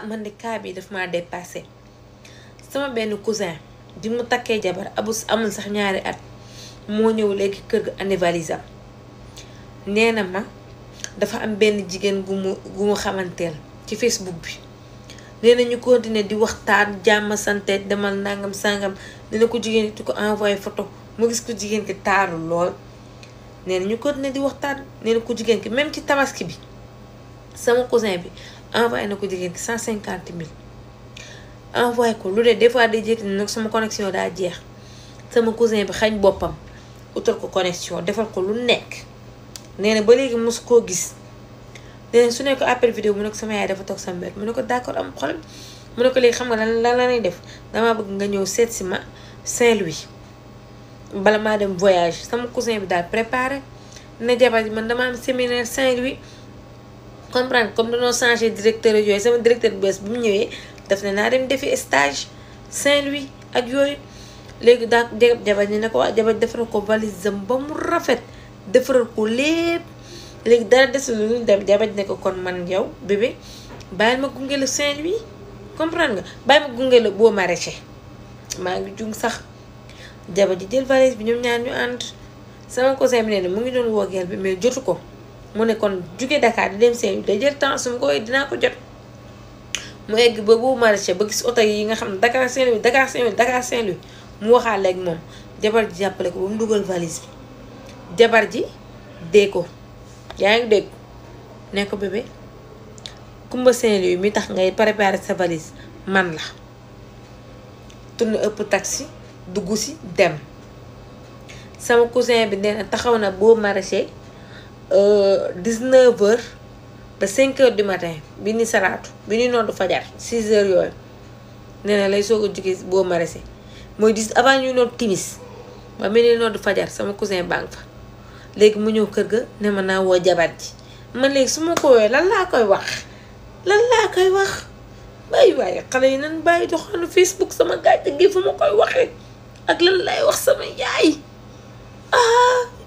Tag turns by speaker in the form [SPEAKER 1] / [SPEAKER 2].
[SPEAKER 1] man de cas bi daf maa dépassé sama benn cousin bi mu takkee jabar abu amul sax ñaari at moo ñëw léegi kër ga andi valise am nee na ma dafa am benn jigéen gu mu gu mu xamanteel ci Facebook bi nee na ñu continuer di waxtaan jàmm sante demal nangam sangam nee na ko jigéen ki ko envoyé photo mu gis ko jigéen ki taaru lool nee na ñu continuer di waxtaan nee na ko jigéen ki même ci tabaski bi sama cousin bi envoyé na ko jigéen ki cent cinquante mille envoyé ko lu dee des fois day jékki ne nag sama connexion daa jeex sama cousin bi xañ boppam utal ko connexion defal ko lu nekk nee na ba léegi mosu koo gis nee na su ne ko appel vidéo mu ne ko sama yaay dafa toog sama wet mu ne ko d'accord am problème mu ne ko léegi xam nga lan lan la lay def damaa bëgg nga ñëw seet si ma Saint-Louis bala maa dem voyage sama cousin bi daal préparé ne jabar ji man dama am séminaire Saint-Louis comprendre comme dañoo changé directeur yooyu sama directeur bu bees bi mu ñëwee daf ne naa dem defi stage Saint-Louis ak yooyu léegi daa jabar ñi ne ko waa jabar defaral ko valise am ba mu rafet defaral ko lépp léegi dara desul lu ñu dem jabar ne ko kon man yow bébé bàyyil ma gunge la Saint-Louis comprendre nga bàyyi ma gunge la boo maraîcher maa ngi jung sax jabar ji jël valise bi ñoom ñaar ñu ànd sama cousin bi nee na mu ngi doon woo gel bi mais jotu ko mu ne kon jóge Dakar di dem Saint-Louis day jël temps su ma ko dinaa ko jot mu egg ba boobu maraîcher ba gis oto yi nga xam ne Dakar Saint-Louis Dakar Saint-Louis Dakar Saint-Louis mu waxaale ak moom jabar ji jàppale ko ba mu dugal valise bi jabar ji dee ko yaa ngi dégg ne ko bébé Kumba Saint-Louis mi tax ngay préparer sa valise man la tourne ëpp taxi dugg si dem sama cousin bi nee na taxaw na boo maraîcher 19 heures ba 5 heures du matin bi ni salaatu bi ni noddu fajar 6 heures yooyu nee na lay soog a jóge boo maraîcher mooy dis avant ñuy nodd timis ba mel ni noddu fajar sama cousin baa ngi fa léegi mu ñëw kër ga ne ma naa woo jabar ji man léegi su ma ko woowee lan laa koy wax lan laa koy wax bàyyi waaye xale yi nan bàyyi doxaanu Facebook sama gàcce gi fu ma koy waxee ak lan lay wax sama yaay ah